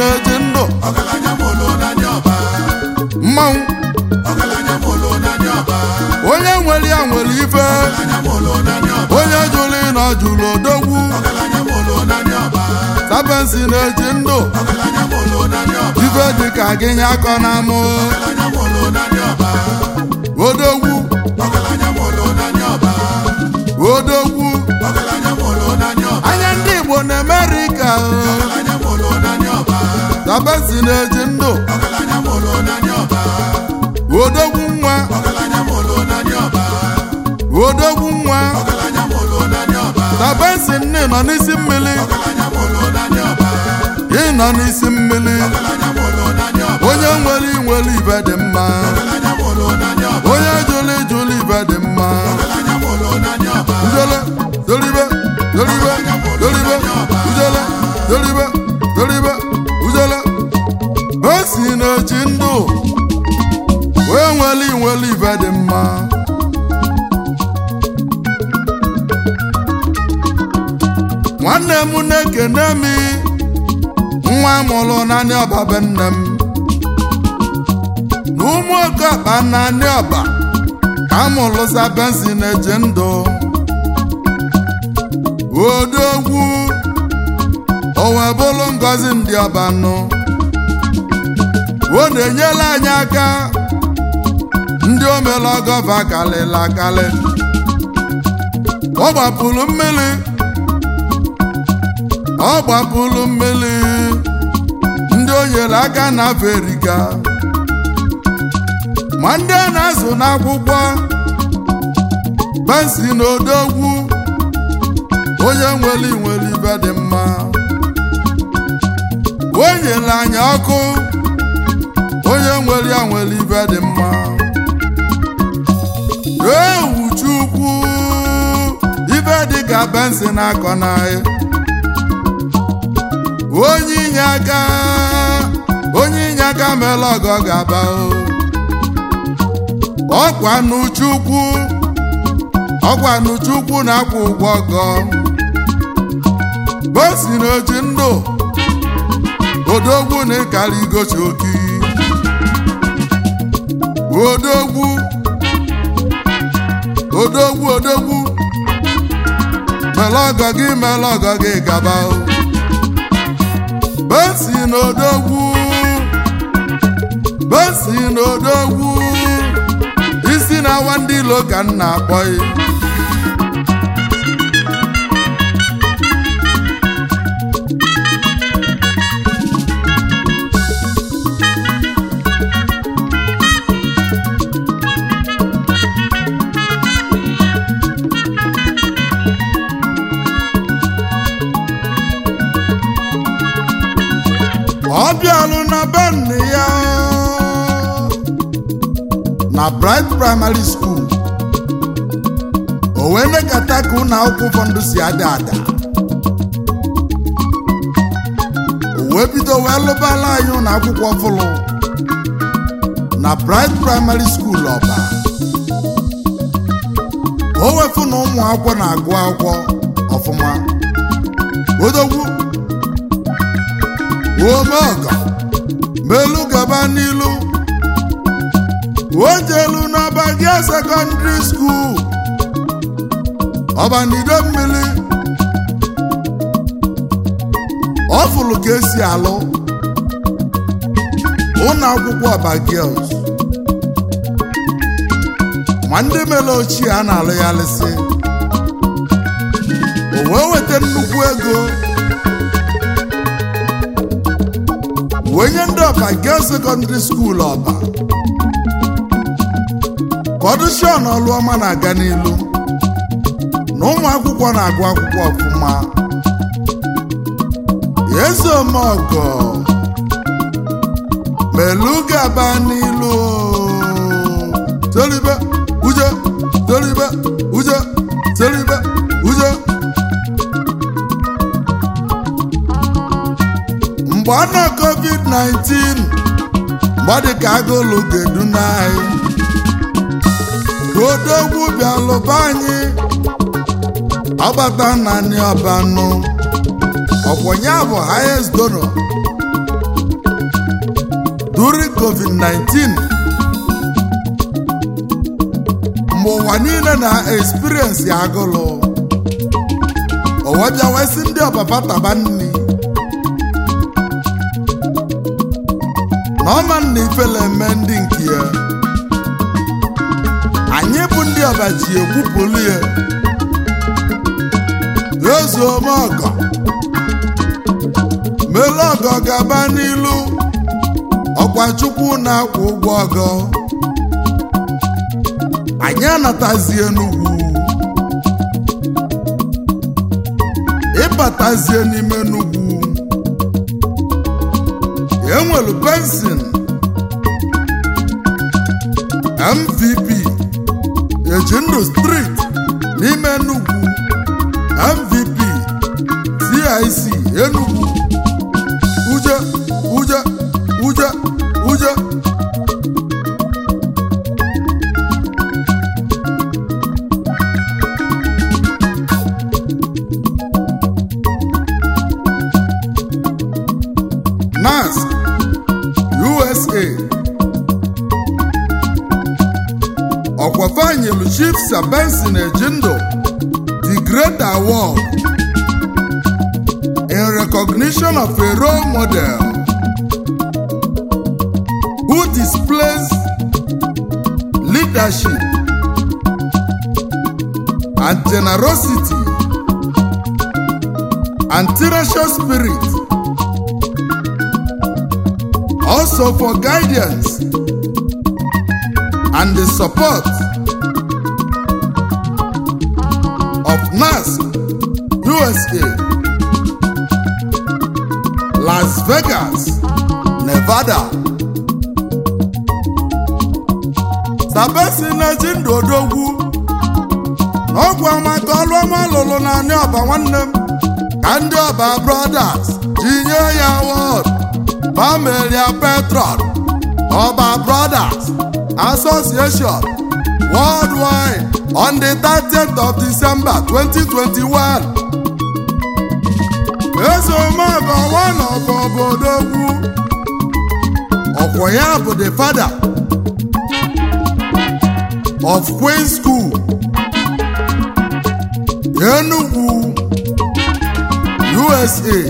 na-eji ndụ ọgaranya mụlụ n'anya ọba mmanwụ ọgaranya mụlụ n'anya ọba onye nwere ya nwere ife ọgaranya mụlụ n'anya ọba onye jụrụ ịnọ jụrụ odogwu ọgaranya mụlụ n'anya ọba sabensi na-eji ndụ ọgaranya mụlụ n'anya ọba ife dịka gị nye akọ na amụ ọgaranya mụlụ n'anya ọba odogwu ọgaranya mụlụ n'anya ọba odogwu ọgaranya mụlụ n'anya ọba anya ndị igbo na amerịka ọgaranya mụlụ n'anya ọba sabensi na-eji ndụ ọgaranya mụlụ n'anya ọba odogwu nwa ọgaranya mụlụ n'anya ọba odogwu nwa ọgaranya mụlụ n'anya ọba sabensi nne nọ n'isi mmiri ọgaranya mụlụ n'anya ọba ịnọ n'isi mmiri ọgaranya mụlụ n'anya ọba onye nwere inwere ibe dị mma ọgaranya mụlụ n'anya ọba onye jụrụ ijụrụ ibe dị mma ọgaranya mụlụ n'anya ọba ijele dolibe dolibe dolibe ijele dolibe dolibe ujele o si n'ochi ndụ wee nwere inwere ibe dị mma nwanne m na-ekene m nwa mụrụ naanị ọba be nne m na ụmụ okeọkpa naanị ọba ka mụrụ sabensi na-eji ndụ odogwu o wee bụrụ ngọzi ndị ọba nụ o na-enyela anyị aka ndị omela gọva kalịla akalị ọ gbapụrụ mmiri ọ gbapụrụ mmiri ndị o nyere aka na afrịka ma ndị a na-azụ n'akwụkwọ bensi na odogwu onye nwere nwere ibe dị mma o nyere anyị ọkụ onye nwere ya nwere ibe dị mma ewu chukwu ibe dị ka bensi na-akọ n'ahịa onye inye aka onye inye aka mere ọgọ ga-aba o ọkwa n'uchukwu ọkwa n'uchukwu na-akwụ ụgwọ ọgọ bosi n'oji ndụ odogwu na ịkara igochi oki odogwu odogwu odogwu mere ọgọ gị mere ọgọ gị gaba o bosi n'odogwu bosi n'odogwu isi na-awa ndị ilo ka m na-akpọ ya ọ bịalụ na be nne ya na Bright Primary School o wee nekata ka ụlọ akwụkwọ ụfọdụ si ada ada o wee bido wee lụbala anyị ụlọ akwụkwọ fụlụ na Bright Primary School ọba o wefu na ụmụ akwụkwọ na-agụ akwụkwọ ọfụma odogwu omeọga melu gaba n'ilu ojelu n'ọba gị sekọndịrị skuul ọbanido mmiri ọ fụrụ ka esi alụ ụlọ akwụkwọ ọba girls ma ndị mere ochie a na-alụ ya lịsị o wee weta nnukwu ego wee nye ndị ọba girls secondary school ọba ka ọdụshọn ọlụọma na-aga n'ilu na ụmụ akwụkwọ na-agụ akwụkwọ ọfụma eze omeọgọ melu gaba n'ilu toribe uje toribe uje toribe uje mgbe ọ nọ covid-19 mgbe ọ dị ka agụlụ ga-edu n'anyị ka odogwu bịalụba anyị ọgbata naanị ọbanụ ọkwụnya bụ highest donor during covid-19 mgbe ụwa niile na-experience agụlụ o wee bịa wee sị ndị ọpapa taba nni na ọma nna ifele eme ndị nke ya anyị bụ ndị ọba ji ekwupụlụ ya ezuome ọgọ mele ọgọ gaba n'ilu ọkwa chukwu na-akwụ ụgwọ ọgọ anyị anatazie n'ugwu ịbatazie n'ime n'ugwu enwelu bensin mvp ejindu street n'ime Enugu mvp tic Enugu uje uje uje uje NAS USA ọkwafanyelu Chief Sir Benson Ejindo the Great Award in recognition of a role model who displays leadership and generosity and tenacious spirit also for guidance and the support of NAS USA, Las Vegas, Nevada. Sabesi na-eji ndụ odogwu n'ọgwụ maka ọlụ ọma lụrụ naanị ọba nwanne m ka ndị ọba brothers ji nye ya award Pamelia Petron Ọba Brothers Association worldwide on the 30th of December 2021. Ezomogo one of Obodogwu ọkwọ ya bụ the father of Queen School Enugu USA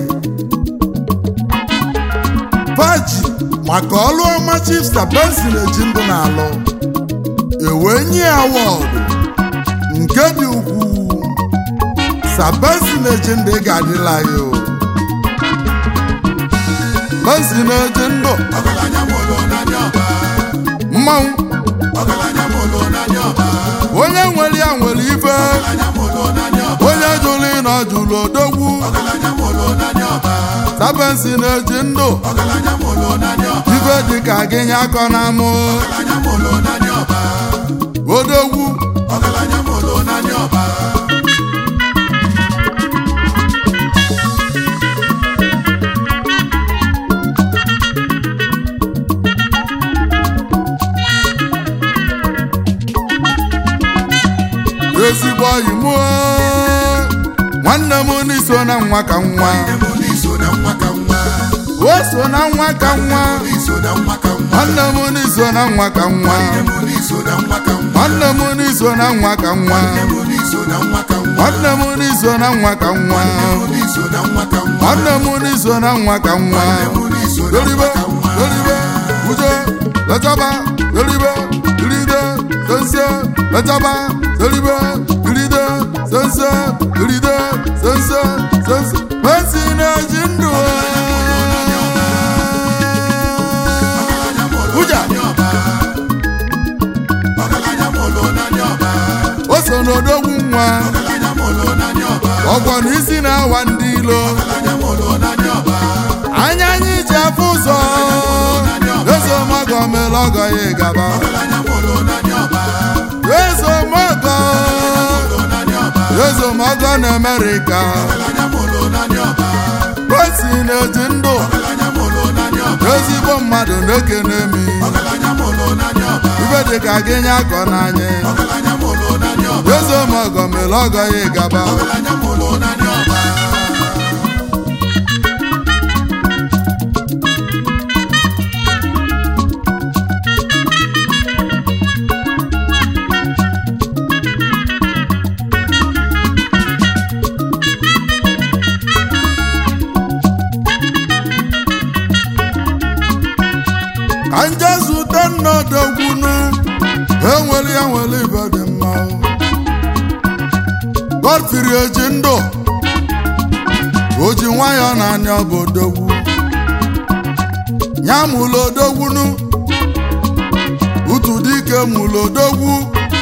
Paji maka ọlụ ọma Chief Sir Benson Ejindo na-alụ ewee nye ya awọdụ nke dị ukwuu Sir Benson Ejindo ị ga-adịla ya o Benson Ejindo ọgaranya mụlụ n'anya ọba mmanwụ ọgaranya mụlụ n'anya ọba onye nwere ya nwere ife ọgaranya mụlụ n'anya ọba onye jụrụ ịnọ jụrụ odogwu ọgaranya mụlụ n'anya ọba Sir Benson Ejindo ọgaranya mụlụ n'anya ọba ife dịka gị nye akọ na mụ ọgaranya mụlụ n'anya ọba odogwu ọgaranya mụlụ n'anya ọba ezigbo ọyị mụ nwanne m n'iso na nwa ka nwa nne m n'iso na nwa ka nwa o so na nwa ka nwa n'iso na nwa ka nwa nwanne m n'iso na nwa ka nwa nne m n'iso na nwa ka nwa nwanne m n'iso na nwa ka nwa nne m n'iso na nwa ka nwa nwanne m n'iso na nwa ka nwa n'iso na nwa ka nwa nwanne m n'iso na nwa ka nwa n'iso na doribe nwa ka nwa doribe ujo lechaba doribe diride sense lechaba doribe diride sense diride sense sense Benson Ejindo Uja ọgaranya mụlụ n'anya ọba o so n'odogwu nwa ọgaranya mụlụ n'anya ọba ọgwọ na isi na-awa ndị ilo ọgaranya mụlụ n'anya ọba anya anyị ji afụ ụzọ ezomọgọ mere ọgọ ya ịgaba ọgaranya mụlụ n'anya ọba ezomọgọ mụlụ n'anya ọba ezomọgọ na Amerịka ọgaranya mụlụ n'anya ọba Benson Ejindo ọgaranya mụlụ n'anya ọba ezigbo mmadụ na-ekene mi ọgaranya mụlụ n'anya ọba ibe dịka gị nye akọ n'anya ọgaranya mụlụ n'anya ọba ezomọgọ mere ọgọ ya ịgaba ọgaranya mụlụ n'anya ọba odogwunu enwere ya nwere ibe dị mma godfrey eji ndụ o ji nwayọọ n'anya bụ odogwu ya mụlụ odogwunu utu dike mụlụ odogwu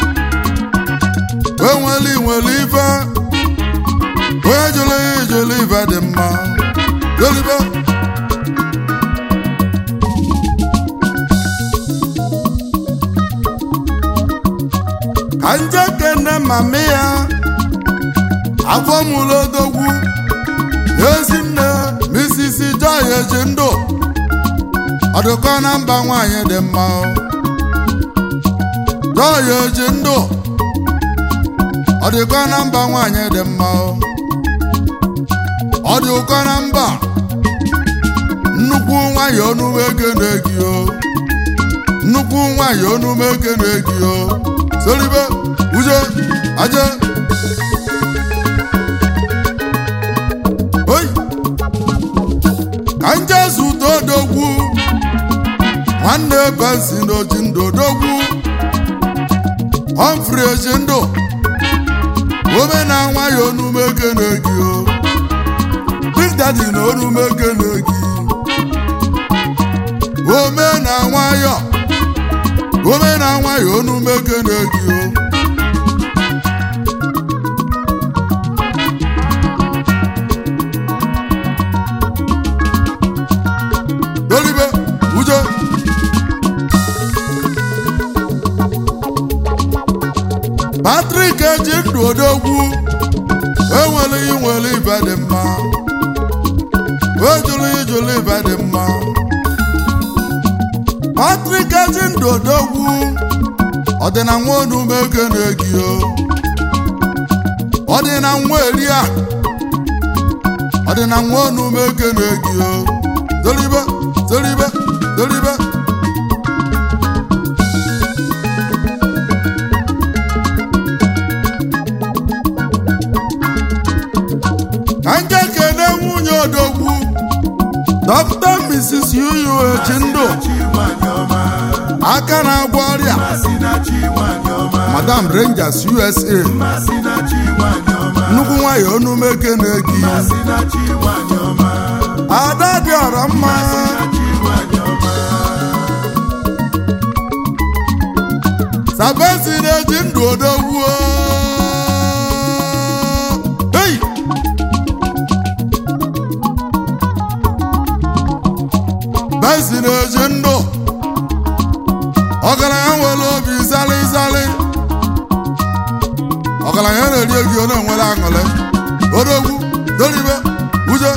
enwere nwere ife onye jụrụ ya ijụrụ ife dị mma jolibe ka nje kene mami ya afọ mụlụ odogwu ezinne misisi joy eji ndụ ọdụkọ na mba nwanyị dị mma joy eji ndụ ọdụkọ na mba nwanyị dị mma ọdụkọ na mba nnukwu nwanyị onume ekene gị o nnukwu nwanyị onume ekene gị o solibe uje aje oyi ka nje zụta odogwu nwanne bensi na oji ndụ odogwu Humphrey eji ndụ ome na nwayọ onume ekene gị o Big Daddy na onume ekene gị ome na nwayọ ome na nwayọ onume ekene gị o dolibe uje Patrick eji ndụ odogwu enwere inwere ibe dị mma ejụrụ ijụrụ ibe dị mma Patrick eji ndụ odogwu ọdịna nwa onume ekene gị o ọdịna nwa eria ọdịna nwa onume ekene gị o dolibe dolibe dolibe ka nje kene nwunye odogwu dọkịta Mrs. Yuyu eji ndụ Chi nwanyị ọma, aka na-agwọ ọrịa masị na chi nwanyị ọma, Madam Rangers USA masị na chi nwanyị ọma, nnukwu nwanyị onume ekene gị masị na chi nwanyị ọma, ada dị ọra mma na chi nwanyị ọma. sabesi na-eji ndụ odogwu hey! besi na-eji ndụ ọgaranya nwere obi zali zali ọgaranya na-eri egi ọ na-enwere aṅụrị odogwu doribe uje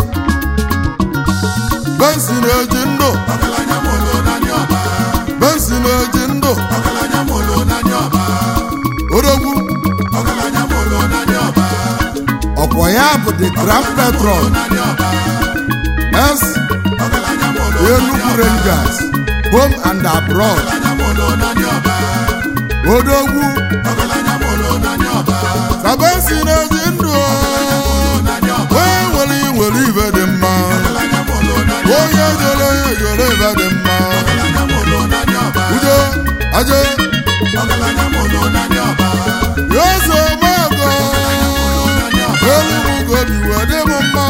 besi na-eji ndụ Ọgaranya mụrụ naanị ọba, besi na-eji ndụ ọgaranya mụrụ naanị ọba, odogwu ọgaranya mụrụ naanị ọba, ọkwa ya bụ the grand patron naanị ọba, s ọgaranya mụrụ Enugu Rangers home and abroad ọgaranya mụrụ naanị ọba, odogwu ọgaranya mụrụ naanị ọba, sabesi na-eji ndụ naanị ọba, onye nwere nwere ibe dị mma ọgaranya mụrụ naanị onye jere onye jere ibe dị mma ọgaranya mụrụ naanị ọba, udo aje ọgaranya mụrụ naanị ọba, yozo mago elugugodi wee dị m mma